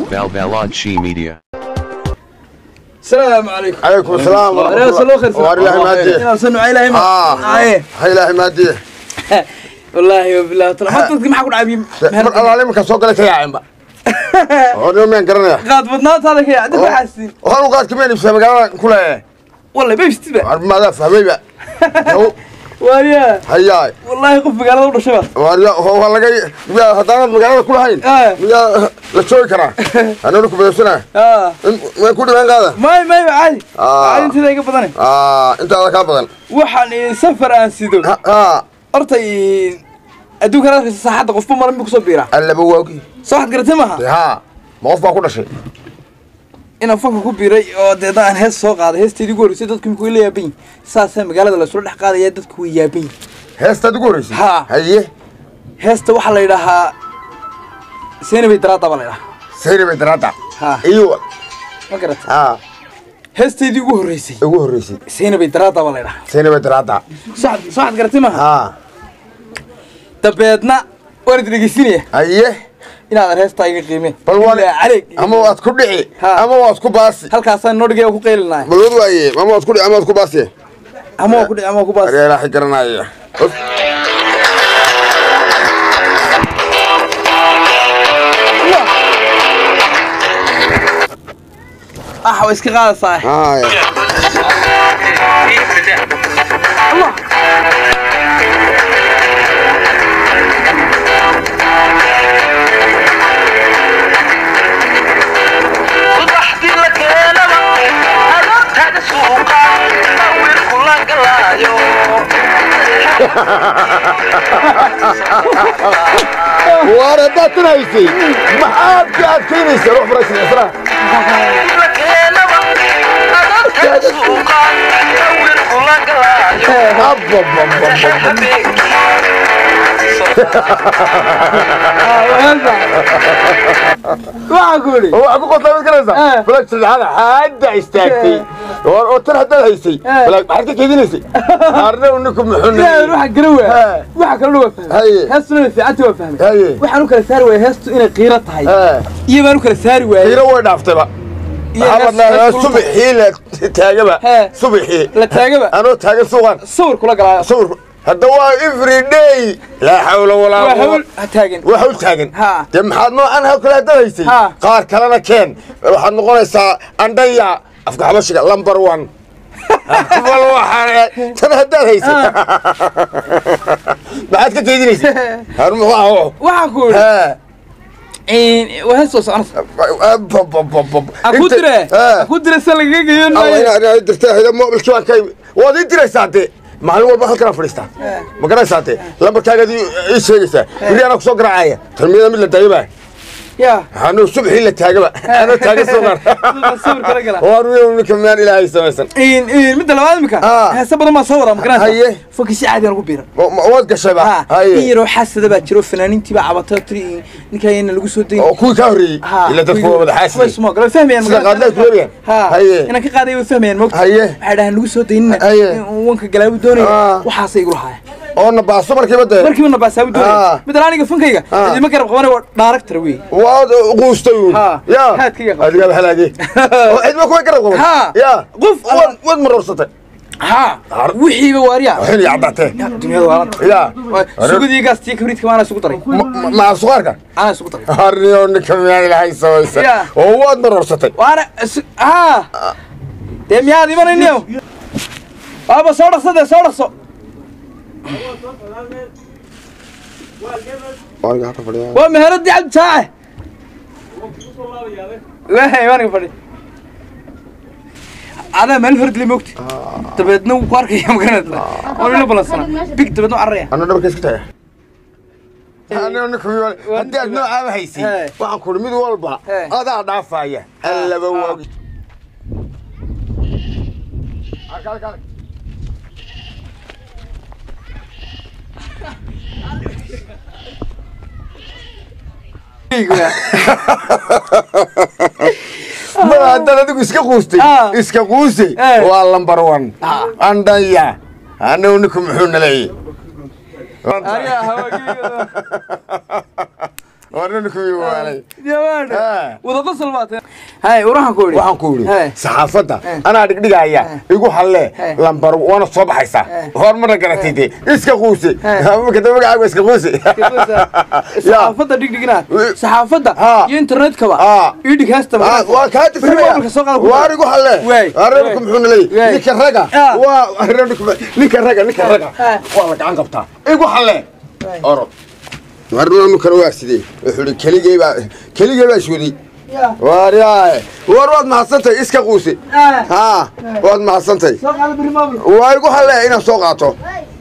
Balbalachi Media. السلام عليكم عليكم السلام ورحمة انا صلوا خير وار الله مادي انا صنع الهي ما آه. ايه هاي الله مادي والله وبالله ترى ما تدري ما حقول عبيم مر الله عليك soo galay ka yaacin ba oo meen garanaya قاد بدنات هذا كي عندك حاسين waxaan u qaad kameen ibsa magaalada ku leeyahay والله ما يشتبه armada fahmayba واريا hayaay والله قف بقال له شباب waarya waa laga miyaa haddaanad magaalada ku lahayn آه. miyaa la joogi karaa ananu ku beersana اه way ku dhibeen qaada ما ما عادي آه. عادي انت ذيك بدني intaada kaa badan waxaan safar aan sido ha horta adduunka raadkiisa saaxadda qofba maran buu kusoo biiraa allaba waagi soo waxaad garatay maaha ha ma qof baa ku dhashay inaan fanka ku biiray oo deedna aan hees soo qaaday heesteedii ugu horreysay dadku imika way la yaaban yihin saasaa magaalada laysula dhex qaadaya dadku way yaaban yihin heestaad ugu horreysay Ha. haye heesta waxaa la yidhaahaa seenabay daraada baa la yidhahaa sayri bay daraada Ha. iyo ma garatay ha heesteedii ugu horreysay ugu horreysay seenabay daraada baa la yidhahaa sayri bay daraada soo waxaad- soo waxaad garatay maaha ha dabeedna waan idin dhegeysinaya haye inaadan heestaa iga qiimeen bal waan Ilaa caleeg ama waad ku dhici Ha. ama waad ku baasi halkaasaan noo dhigay oo ku qaylinaya bal wad waaye ama waad ku dhici ama waad ku baasi ama waa ku dhici ama waa ku baas areelaaxi garanaya Of. ah waa iska qaadaysaa haya subaxdii la keenaba adoontaada suuqa wiilku la galaayo waar haddaad tunaysay maxaad ka adkaynaysaa wax faraysan isra la keenaba adoontaada suuqa wiilku la galaayo waxaan ku idhi waxaa ku qosla mid garanaysaa Eh. balag saddexaad hadda istaagtay oo oo tan haddaad haysay Eh. balag maxaad ka keedinaysay qaarna ninku muxuu ilaahay waxa gara waa Eh. waxa kalena waa fahmay Haye. heestuna way fiicantii waa fahmay Haye. waxaan u kala saari waaya heestu inay qiiro tahay iyo baan u kala saari waayey hiro way dhaaftayba Iyo maxamed hees- laa hees kulul subaxii la taagaba Eh. subaxii la taagaba anoo taagan suuqan sawir kula galaayo sawir hadda waa every day laa xawla walaa waa quwwata hawl ha taagan waa hawl taagan Ha. dee maxaad noocan hawl kale haddaad haysay Ha. qaar kalena keen waxaad noqonaysaa andhaya afka xabashiga number one bal waxaan tan haddaad haysay maxaad ka keydinaysay har muxuu ahaa waxaan ku idhi Hee. waa hees soo soconaysa ha ku dire ha ku dire se lagaga geeyan maayo dirta mobilkii baan ka waad ii diraysaa dee maalin walba halkanaa fadhiistaa ma garanaysaa dee lambarkaagaad ii sheegaysaa beri anaa kusoo garaacaya tarmiyada mid la daayaba ya anuu subxii la taagaba anoo taagan suuqan sawir kala gala waa ninka maan ilaahay samaysan midda labaad imika Ah. heese badan baa soo waraa ma garanaysa Haye. fanki si caadi aan ugu biiran Ma- ma- waad gashayba ha in haye yaroo xasada baa jiro fanaaniintii baa cabatay tiri ninkaayana lagu soo dayn oo kuwii kaa horreeyey ila dadku waa wada xaasiyey fahmayaan sida qaadlaad ku leeyahay ha haye inaan ka qaaday way fahmayaan mogta Haye. waxay dhahaan lagu soo daynina Haye. in wanka galaabu doonaya Ah. waxaasay igu lahaayeen oo nabaaso markiiba dee markiiba nabaasabu doonaya Ah. midda aniga fankayga Ah. idima garab qabanay waa dhaaraktar wey waad quustay uun Ha. ya Haadkayga qaba. adigaa halaagay oo cidma kuwa garab qaban Ha. ya Qof alla- waad waad maroorsatay ha Har- wixiiba waariya waxin iyo caddaatee dunyada waalanta ya sugudii gaastii kabriidka maana isugu daray maca suqaarka ana isugu daray harniyo ninka miyaan ilaahay samaysan Ya. oo waad maroorsatay waana isu- ha dee miyaad imanayniyo waaba soo dhaqso dee soo dhaqso waa meheradii cabdi jaace wahay waaniga fadhi adaa meel hordli mogti dabeedna wuu ku arkaya magaranaysa waa ila balansana big dabeedna u cararaya anoo dhabarka iska taga anoo ninka miyaan haddii aad noocaaba haysay He. waxaan kuri mid walba He. adaa dhaafaya allaba Ah. waagi Halka, halka, halka. mar haddaad adigu iska quustay Ah. iska quusay Eh. waa lambar one Ah. andhaya anagu ninku muxuu naleeyey warna ninkuu iyo waalay yabaadhe Eh. wada qosol baate hay waxaan ku idhi waxaan ku Hey. yidhi saxaafadda Eh. anaa dhigdhigaya igu halle Eh. lambar waana soo baxaysaa Eh. hormarna garatay dee iska quuse Eh. marka magacaaga iska quuse saxaafadda dhigdhignaad saxaafadda Ha. iyo internetkaba Ha. ii dhig heesta Ah, waa kaa mobilka soo qaada tirsanaya ku waar igu halle Waay. reerku muxuu Waay. naleeyay ninka raga Ah. waa reerku ninka raga ninka raga Ah. waa la gacan qabtaa igu halle Waay. orod warnanu kale waa sidee wuxuu ihi keligey baa keligey baa iswaday waar yaaye war waad mahadsantahay iska quuse haa waad mahadsantahay soo qaada biri mobil waa igu halle inaan soo qaato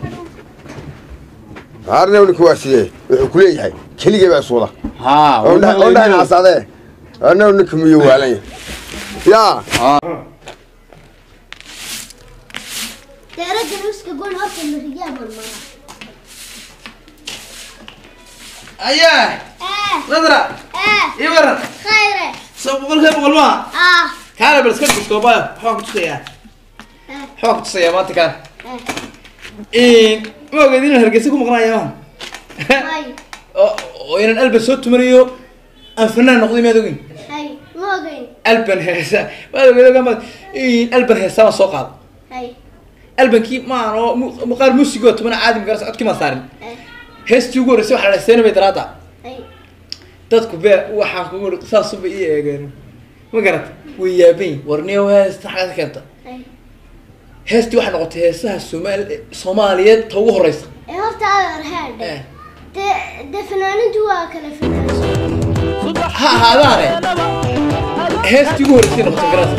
arna ninku waa sidee wuxuu ku leeyahay keligey baa iswada ondhahay nacasaadee arna ninka miyo waalan yahay yaa Tera jaluska gon horta mariyaa marmara. ayaa Eh, nadra eh, ii waran khayre. soo boqolkee boqol maa Ah, kaale bal iska duskoobayo waxaan ku tusayaa eh, waxaan ku tusayaa maanta kaale eh. ma ogeed inaan hargeysa ku maqnaaya maan Hay, oo oo inaan alban soo tumanayo aan fanaan noqday maad ogin hay, ma ogeyn. alban heesa maad ogeed ogama alban heesa baan soo qaado Hay, albankii maan oo mu- muuqaal muusigoo tumana caadi magaras codkii maan saarin eh, heestii ugu horreysay waxaa la dhahaysteena bay daraada hay. dadku bee waxaan kugu iri saasuba ii eegeen ma garata way yaaban yihin war niyo heesta xagad keenta Hay. heestii waxay noqotay heesaha soomaali soomaaliyeed ta ugu horeysa Eh, horta aad arhaadhe. Eh, De, de fanaanintu waa kala fanaansan. ha ahaadaane heestii ugu horreysay noqotay garas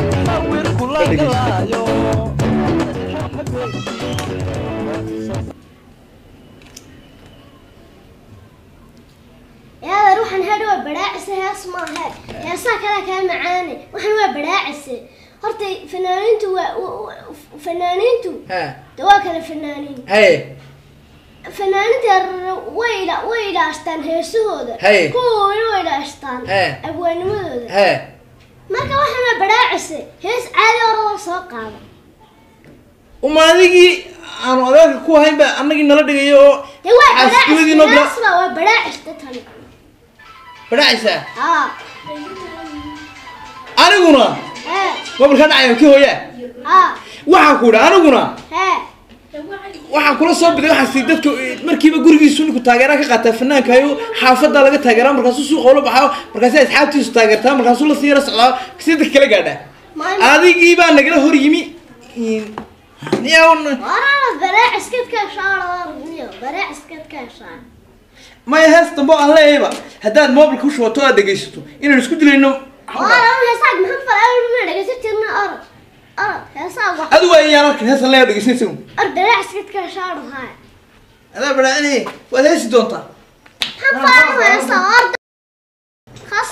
Eh, adeer, waxaan hadha waa badhaacise, hees maahe. Heesaha kale kaa macaane. Waxaan waa badhaacise. Horta fanaanintu waa- wa- wa- fanaanintu ha de waa kala fanaaniin. haye fanaaninta way ila- way ilaashtaan heesahooda Hey. kuwa weli way ilaashtaan Hey. abwaanimadooda he marka waxaana badhaacise hees caadi orada soo qaada uma adigii aanu adeerka ku hayn ba annagii nala dhigayo oo dee waa xaaskimadii noo bila badhaacisba waa badhaacista tani badhacaysaa haa aniguna hee mobilka dhacayo kii hooyaa haa waxaan ku idhi aniguna hee waxaan kula soo biday waxaa si dadka eh, markiiba gurigiisu ninku taageera ka qaataa fanaanka ayo xaafadda laga taageeraa markaasuu suuqa ula baxaa markaasi asxaabtiisu taageertaa markaasuu lasii yara socdaa si dadka kala gaadhaa Maam- adigii baa nagala hor yimi niyawn waraana badhaaciskadkaa shaaradaarniyo badhaaciskadkaa shaar maya hees dambe oo aan leeyayba haddaad mobilka u shubato aad dhegaysato inaan isku dilayno waraana heesaag maxamed falaama dhegeysan jirna orod orod heesaag wax adigu waa iyaan arkin heesan leeya dhegaysanaysa or badhaaciskadkaa shaaradahay adaa badhaacine waad heesi doontaa maxamed falaama heesaa orda khas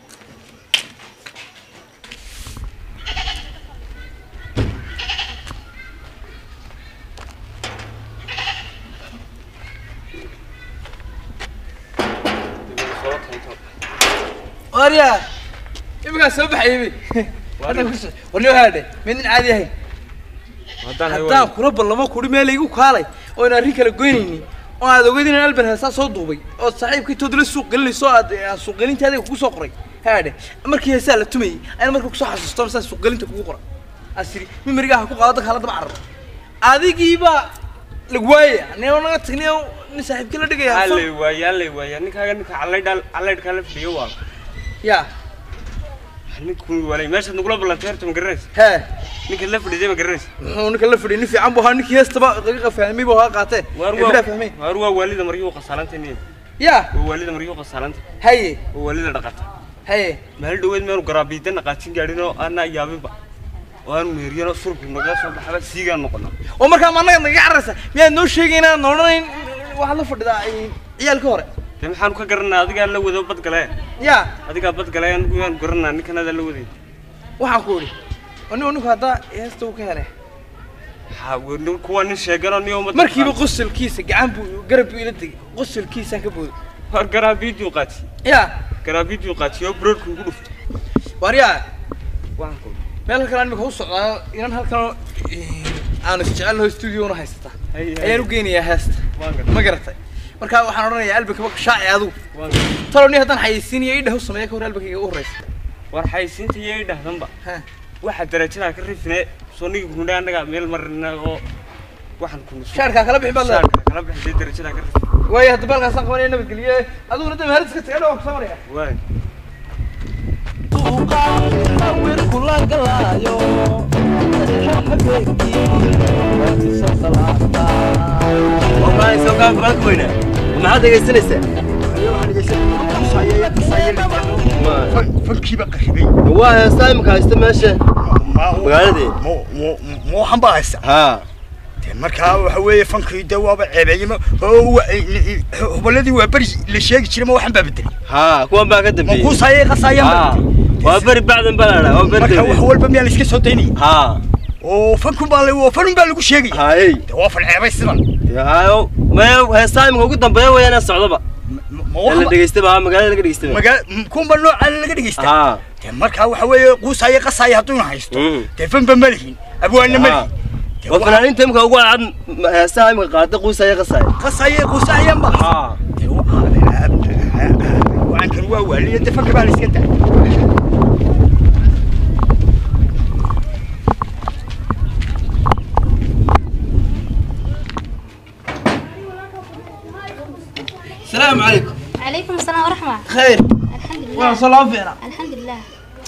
waryaa iminkaa soo baxayay warniyo haadhe midnin caadi ahayn haddaan kula ballamo kuri meel igu kaalay oo aan arrin kala goynaynin oo aad ogeyd inaan alban heesaa soo duubay oo saaxiibkii toodla suuq gelinayso oo aad aad suuqgelinta adiga kugu soo qoray haadhe markii heesaa la tumayay ayna marka kusoo xasuusto saa suuqgelinta kugu qoray asiri mimarigaa ha ku qaado dadka hala daba cararo adigiibaa lag waaya nin naga tagniyo nin saaxiibkii la dhigaya allay waaya allay waaya ninkaaga ninka callaydha callaydhkaa la fadhiyo waa ya ninkun walay meeshaad nagula ballantay horta ma garanaysa hee ninkaad la fadhiday ma garanaysa muxuu ninka la fadhiyay nin fiican buu ahaa ninkii heestaba daqiiqa fahmay buu ahaa qaatee waar ee bilaa fahmay waa waar waa waalida maryuu qasaalantay niya ya waa waalida maryuu qasaalantay haye waa waalida dhaqata haye meel dhaweed meenu garaabiida naqaajin gaadhin oo aanaa yaabinba oo aanu meeriyano surku naga soo baxaba siigaan noqono oo markaa ma annaga naga cararaysa miyaad noo sheegayna aan odhanayn waxaad la fadhidaa ciyaalka hore dee maxaanu ka garanaa adigaa la wado badgale ya adigaa badgale anigu yaanu garanaa ninkanaada la waday waxaan ku idhi anigu ninku haddaa heesta uu ka helay ha nin- kuwa nin sheeganoo niyo umad markiiba qosolkiisa gacan buu garab buu ila tegay qosolkiisaan ka booday war garaabiiduu qaati ya garaabiiduu qaati oo broodku ugu dhuftay waaryaa waxaan ku meel halkan imika u socdaa inan halkan aanu isjecelnaho studio una haysata Hay, hay. ayaan u geynayaa heesta Waan gartay. ma garatay markaa waxaan odhanayaa albankaba shaaci adigu talo ni haddaan xayeysiinayo idhah u sameeya ka hor albankayga u horreysa war xaysiinta iyo idhahdanba Ha. waxa darajadaa ka rifne soo nigi kundhe annaga meel marina oo waxaan kunu shaarkaa kala bixi baad leedahay shaarka kala bixisay darajadaa ka rifne waayo hadda baalkaasaan qabanaya nabadgeliye adiguna dee mahadis ka taga dhawaan ku samaraya waay maxaad dhegaysanaysaa fankiiba qaribay waa heestaa imika haysta meesha magaaladii mooxan baa haysta haa dee markaa waxa weeye fankii de waaba ceebeeyey hubaladii waa beri la sheegi jiray ma waxan baa bedelay haa kuwan baa ka ma dambeeyey kuusaayay qasaayaan haa waa beri bacdan baa la dhaa waa beri marka wax dambe walba miyaa la iska soo daynaya haa oo fankun baa la fanun baa lagu sheegaya haayey dee waa fan ceebay sidan haayo maya heestaa imika ugu dambeeya weeyaan socdaba ma ee la dhegaystaba haa magaalada laga dhegaystaba magaa kunba noocaan laga dhegeysta haa dee markaa waxa weeye quusaaya qasaaya hadduuna haysto Mm. dee fanba ma lihin abwaanna ma haa lihin Dee waa waa- fanaaniinta imika ugu cadcad heesaha imika qaada quusaya qasaya qasaaya quusaayan ba haa dee waankan waa waaliya dee fanka baa la iska daa السلام عليكم عليكم السلام ورحمة خير الحمد لله وانا صلاة فينا الحمد لله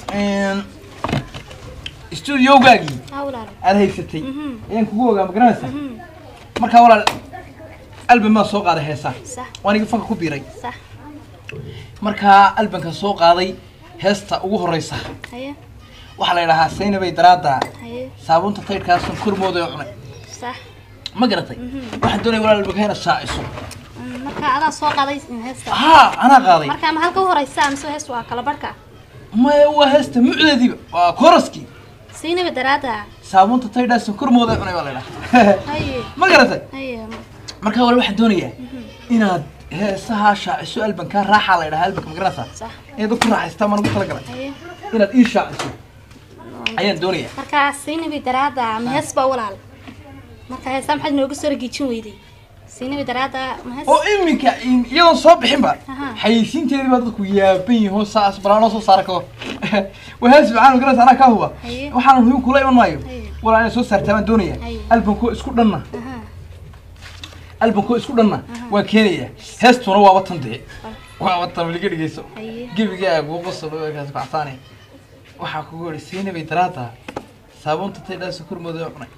استوديو gaagii هاولا aad haysatay Mhm. ayaan kugu ogaa ma garanaysaa Mhm. markaa walaal album baan soo qaaday heesaa صح waan iga fanka ku biiray صح markaa albankan soo qaaday heesta ugu horreysa هيا waxaa la yidhahaa saynabay daraada هيا saabuunta taydhkaasan kormooda ee cunay صح ma garatay waxaan doonaya walaal albanka inaad shaaciso marka adaa soo qaaday heesta haa anaa qaaday marka ma halka u horeysa mise heestu waa kala barhka maya waa heesta mucdeediiba waa kooraskii siinaba daraada saabuunta taydhaasan kormooda ee cunay baa la yidhahaa haye ma garatay haye markaa walaal waxaan doonayaa inaad heesaha shaaciso albankaa raaxaa la yidhahaa albanka ma garanaysaa صح inaad ku raaxaystaan baan ugu talagalay haye inaad ii shaaciso ayaan doonayaa marka siinaba daraada ma hees baa walaal marka heesta maxaad nooga soo ragiijin weyday siinaba daraada ma hees oo iminka in- iyadoon soo bixinba Aha. xayeysiinteedii baa dadku yaaban yihiin saas balaanoo soo saara kao wahaas macaan garanaysa anaa kaa huba Haye. waxaan hubin kula iman maayo Haye. walaa inaad soo saartaa baan doonaya Haye. albankoo isku dhanna aha albankoo isku dhanna waan keenayaa heestuna waaba tan dee waaba tan weliga dhigayso haye gebigaagu qosol kaas kacsaane waxaa kugu yidhi siinabay daraada saabuunta taydhaasa kormooda ee cunay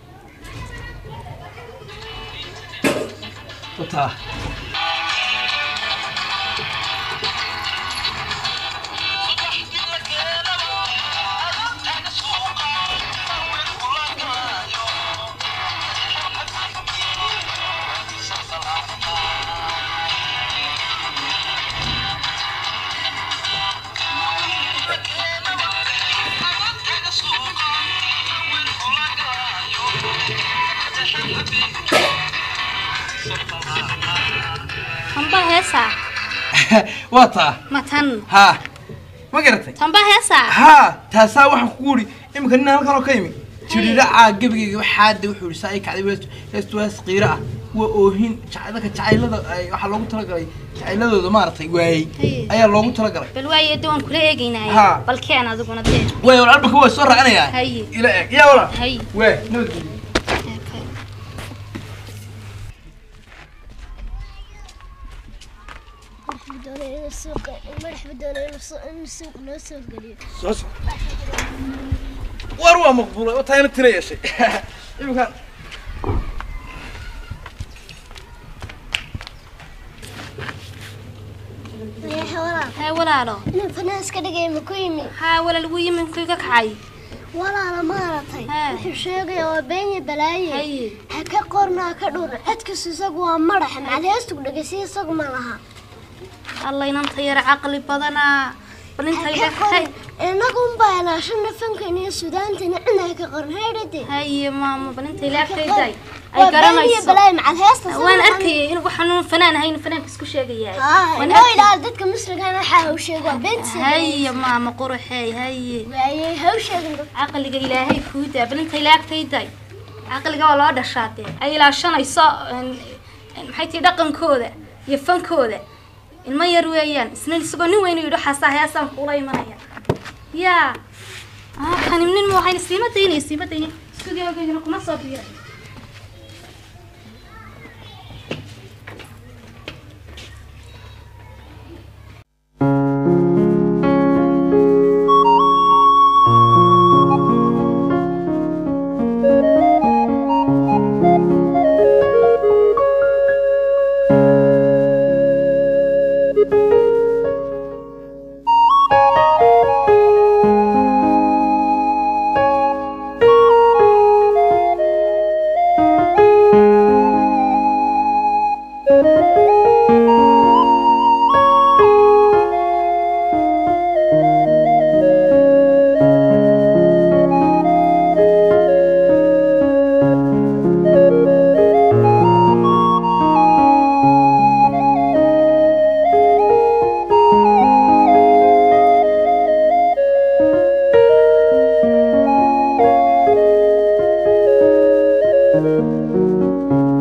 utaa tamba heesa waa taa ma tan haa ma garatay tamba heesa haa taasaa waxaan kugu yidhi iminka nin halkan oo ka yimi jiridhacaa gebigayga waxaade wuxuu yidhi saa ii kacday weestu heestu hees qiiro ah waa oohin jacay- dadka jacaylada ay- waxaa loogu talagalay jacayladooda maaragtay waayey Haye. ayaa loogu talagalay bal waaye de waan kula eegaynaaye Haa. bal keen adiguna dee waay walaal albanka waa soo raacinayaa Haye. ila eeg yaa walaal haye waay nabadgelyo madax badoonay in suuq noo soo geliyo soo soco war waa maqbuulay oo taayna tira yeeshay iminkaan mayaxa walaal hee walaalo inuu fanaan iska dhigay ma ku yimi haa walaal wuu yimi muxuu ka kacay walaala maaragtay Haa. wuxuu sheegaya waa beenya balaaye haye ha ka qornaa ka dhur codkiisu isagu waa madax macad heestu dhegeysiya isagu ma laha alla inanta yar caqli badanaa bal ha intay ka qorin dhexay inagu unbaa ilaashana fankan iyo suudaantana cina ha ka qorin haydhade haye maama bal intay laagtayday ay waa beenya garanayso balaaye macad heesta waan arkayay inuu waxaan fanaan ahayn fanaanka isku sheegayaa waan noo arkayay idhaal dadka musligan waxaa haw sheeg waa beenta haye maama quruxey haye waayey haw sheegin dad caqliga ilaahay kuudaa bal intay laagtayday caqliga waa loo dhashaatee ay ilaashanayso een- een maxay tii dhaqankooda iyo fankooda ilmo yar weeyaan isna isagoo nin weyn yidhi xasaa heesaan kuula imanaya yaa ah kani nin ma waxayna siima daynaya siima daynaya studiogayna kuma soo biiray Thank